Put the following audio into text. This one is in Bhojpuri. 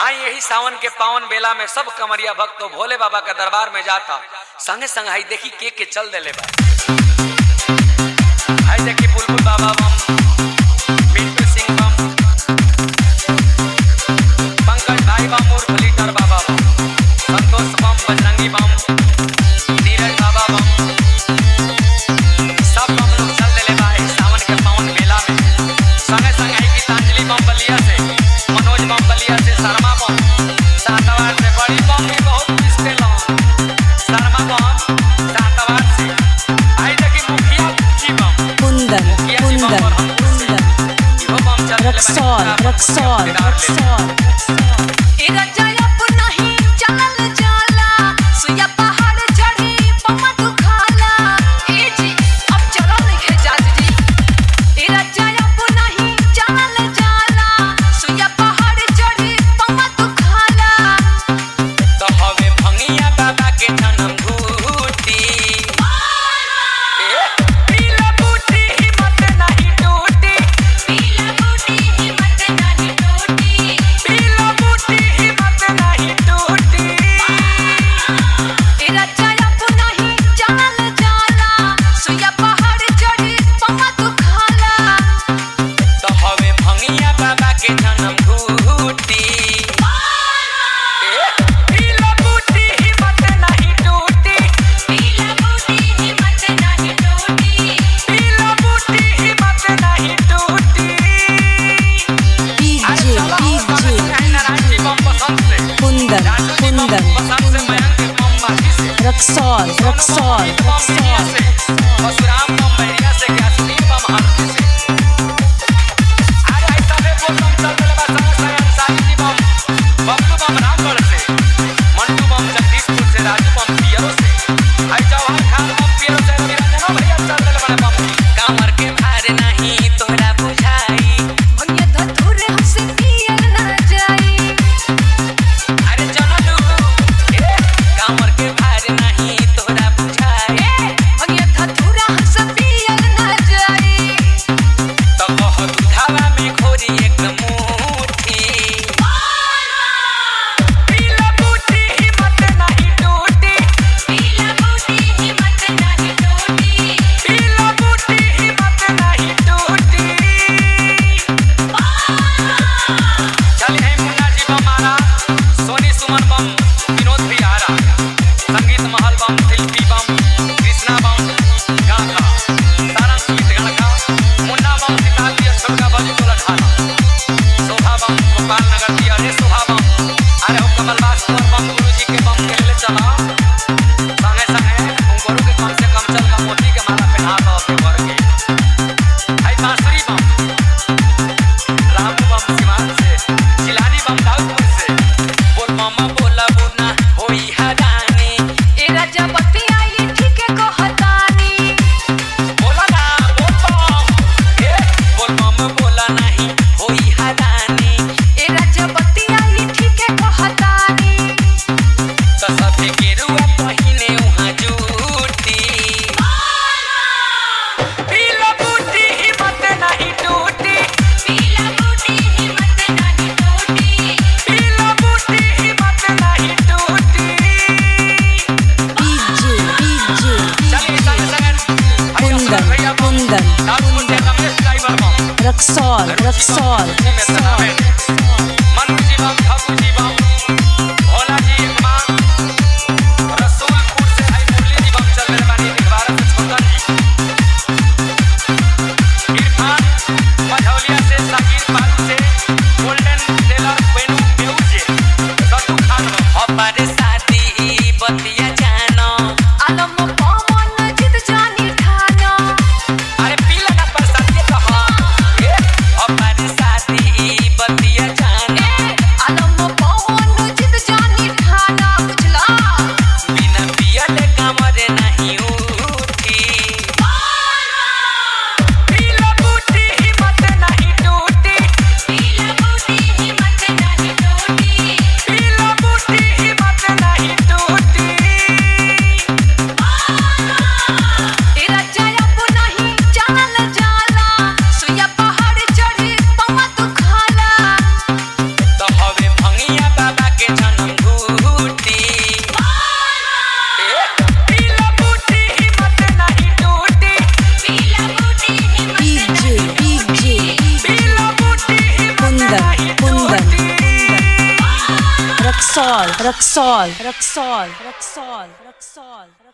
आई यही सावन के पावन बेला में सब कमरिया भक्त तो भोले बाबा के दरबार में जाता संगे संग आई देखी के के चल देले बा आई देखी बुलबुल बाबा बम मिंटू सिंह बम पंकज भाई बम उर्फ लीडर बाबा बम संतोष बम बजरंगी बम नीरज बाबा बम सब बम लोग चल देले बा एही सावन के पावन मेला में संगे संग आई गीतांजलि बम बलिया से मनोज बम बलिया से शर्मा बम सातवार से बड़ी बम भी बहुत पिसते लन शर्मा बम सातवार से आई देखी मुखिया जी बम कुंदन कुंदन कुंदन इहो बम चल देले बा रक्सौल रक्सौल रक्सौल तो हवे भंगिया बाबा के जन्म घूटी ए पीला बूटी हिम्मत नहीं टूटी पीला बूटी हिम्मत नहीं टूटी तो हवे भंगिया बाबा के जन्म घूटी ए पीला बूटी हिम्मत नहीं टूटी पीला बूटी हिम्मत नहीं टूटी डीजे डीजे कुंदन कुंदन रक्सौल रक्सौल रक्सौल कामर के भार नहीं तोहरा बुझाई अरे जनलू ए कामर के भार नहीं तोहरा बुझाई तो कह दुधावा में खोरी एक मुट्ठी पीला बूटी हिम्मत नहीं टूटी पीला बूटी हिम्मत नहीं टूटी चल हे मुन्ना जी बम आ रहा सोनी सुमन बम विनोद भी आ रहा संगीत महल बम शिल्पी बम कृष्णा बम गाथा सारा सुमित गणका मुन्ना बम सिताली छोटका बजी टोला ठाना शोभा बम गोपाल नगर की अरे शोभा बम अरे हो कमल वास्तव बम गुरु जी के बम के ले चला संगे संगे उन गुरु के कम से कम चल का मोती के माला पहना दो अपने वर के आई बांसुरी बम रामू बम सिवान से जिलानी बम दाऊदपुर से बोल मामा बोला बुना होई हरानी बोला ना बोल बम ए बोल मामा बोला नहीं होई हरानी तो सभे गेरुआ पहिने उहाँ जूटी पीला बूटी हिम्मत नहीं टूटी पीला बूटी हिम्मत नहीं टूटी डीजे डीजे चलिए संग संग कुंदन कुंदन दारू मुंडे रमेश ड्राइवर बम रक्सौल रक्सौल में तनावे मनु जी बम ठाकुर जी बम भोला जी एक माँ रसूलपुर से आई मुरली जी बम चल रहे बानी निवारा से छोटन जी इरफान मझौलिया से साकिर पारू से गोल्डन टेलर वेणु म्यूजिक सट्टू खान हमारे शादी बतिया जानो अरे पीला ना प्रसाद ये कहा ए हमारे शादी बतिया Raxol, Raxol, Raxol, Raxol, Raxol, Raxol.